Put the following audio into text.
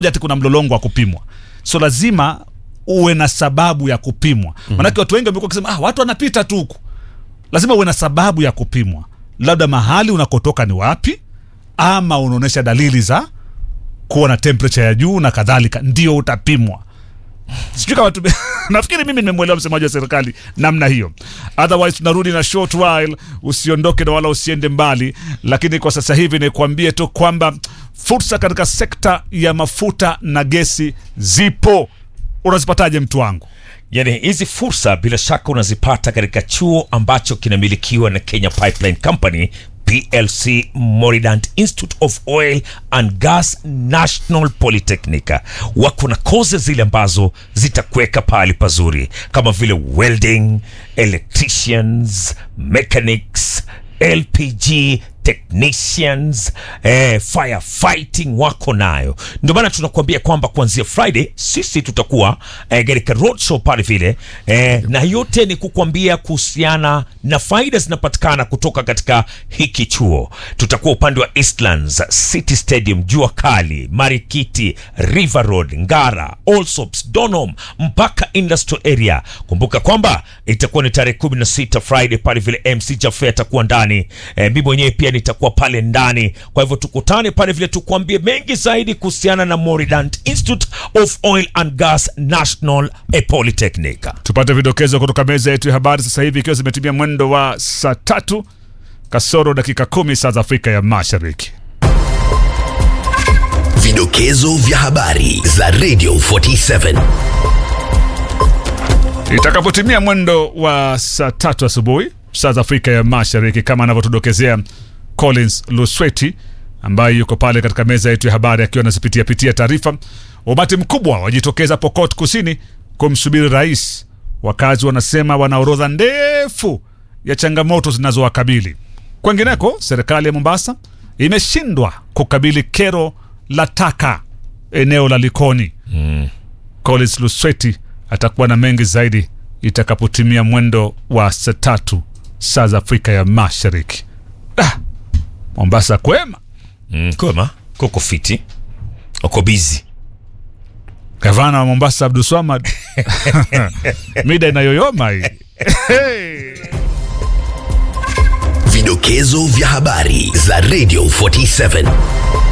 ati kuna mlolongo wa kupimwa so lazima uwe na sababu ya kupimwa manake watu wengi wamekuwa wakisema ah, watu wanapita tu huku lazima uwe na sababu ya kupimwa labda mahali unakotoka ni wapi ama unaonyesha dalili za kuwa na temperature ya juu na kadhalika ndio utapimwa sijui kama tume... nafikiri mimi nimemwelewa msemaji wa serikali namna hiyo otherwise tunarudi na short while usiondoke na wala usiende mbali lakini kwa sasa hivi nikuambie tu kwamba fursa katika sekta ya mafuta na gesi zipo unazipataje mtu wangu yani hizi fursa bila shaka unazipata katika chuo ambacho kinamilikiwa na kenya pipeline company plc moridant institute of oil and gas national polytechnica wako na koze zile ambazo zitakuweka pahali pazuri kama vile welding electricians mechanics lpg technicians eh, firefighting wako nayo ndio maana tunakuambia kwamba kuanzia friday sisi tutakuwa eh, katika roadshow pale vile eh, na yote ni kukwambia kuhusiana na faida zinapatikana kutoka katika hiki chuo tutakuwa upande wa eastlands city stadium jua kali marikiti river road ngara allsops donom mpaka industrial area kumbuka kwamba itakuwa ni tarehe 16 friday pale vile mc jafe atakuwa ndani eh, mi mwenyewe pia nitakuwa pale ndani kwa hivyo tukutane pale vile tukuambie mengi zaidi kuhusiana na moridant institute of oil and gas national eh, polytechnic tupate vidokezo kutoka meza yetu ya habari sasa hivi ikiwa zimetimia mwendo wa saa tatu kasoro dakika kumi saa za afrika ya mashariki Vidokezo vya habari za Radio 47. itakapotimia mwendo wa saa tatu asubuhi saa za afrika ya mashariki kama anavyotudokezea collins lusweti ambaye yuko pale katika meza yetu ya habari akiwa anazipitia pitia taarifa umati mkubwa wajitokeza pokot kusini kumsubiri rais wakazi wanasema wana orodha ndefu ya changamoto zinazowakabili kwengineko serikali ya mombasa imeshindwa kukabili kero la taka eneo la likoni Collins Lusweti atakuwa na mengi zaidi itakapotimia mwendo wa saa tatu saa za Afrika ya Mashariki. Ah, Mombasa kwema. mm, kwema kuko fiti uko bizi Gavana wa Mombasa Abdul Swamad mida inayoyoma hii Hey. Vidokezo vya habari za Radio 47.